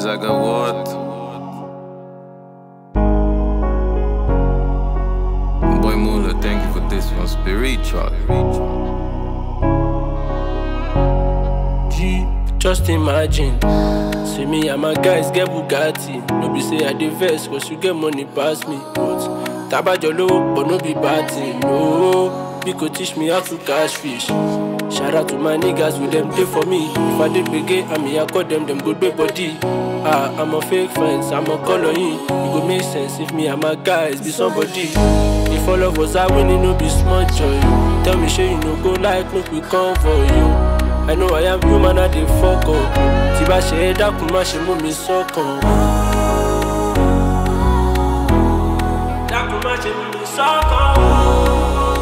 like a what? Boy Mula, thank you for this one. Spiritual. G, just imagine. See me and my guys get Bugatti. No be say I dey vex, cause you get money pass me. But tabajo lowo, but no be bad thing. No, you could teach me how to catch fish. Shout out to my niggas with them day for me. If I did begin, I mean I call them them good big body. Ah, I'm a fake friends, I'm a color in. It go make sense if me and my guys be somebody. If all of us are winning, no be small joy. Tell me, sure you no go like, make we come for you. I know I am human, I dey fuck up. Tí bá ṣe é dákun, má ṣe mú mi sọ́kàn. Dákun má ṣe mú mi sọ́kàn.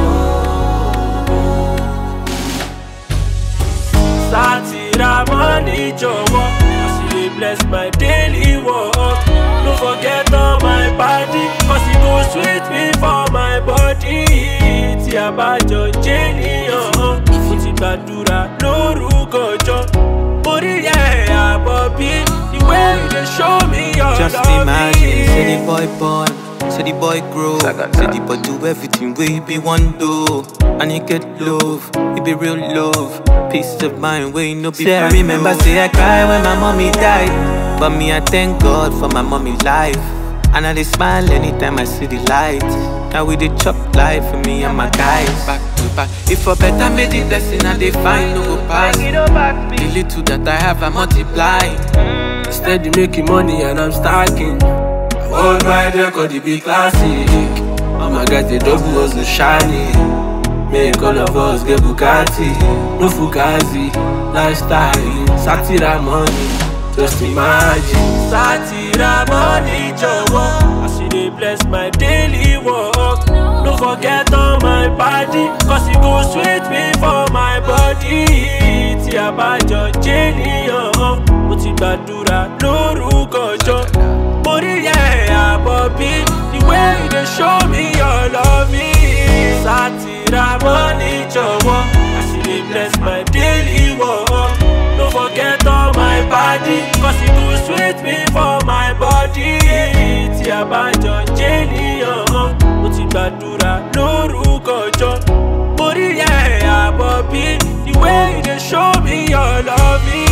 Sátìrà mọ́ni jọ̀wọ́, as you dey bless my daily work. No forget all my body, cause e go sweet me for my body. Tí a bá jọ jẹ́ níyàn, mo ti gbàdúrà lórúkọ jọ. Orí ẹ̀ àbọ̀ bí the way you dey show me your Just love. imagine, say the boy born, say the boy grow, Saga say the dance. boy do everything we be one do, and he get love, it be real love, peace of mind, we no be. Say I remember, say I cry when my mommy died, but me I thank God for my mommy life, and I dey smile anytime I see the light. Now we dey chop life for me and my guys. Back to back, if for better made the blessing I dey find no go pass. The little that I have I multiply. Steady making money and I'm stacking. Hold my record, it be classic. All my guys, they double hustle shiny. Make all of us get Bugatti. No Fugazi, lifestyle. Satira money, just imagine. Satira money, jọ̀wọ́. As you dey bless my daily work. No forget all my body, cause it go sweet me for my body. Tí a bá jọ jẹ́ níyàn, mo ti gbàdúrà lórúkọ jọ. Mo rí ẹ̀ àbọ̀ bí the way you dey show me your love. Sátìrà mọ́ni jọ̀wọ́, as you dey bless my daily work. No forget all my body, cause it go sweet me for my body. Tí a bá jọ jẹ́ níyàn, mo ti gbàdúrà lórúkọ jọ. Mo rí ẹ̀ àbọ̀ bí the way you dey show me your love.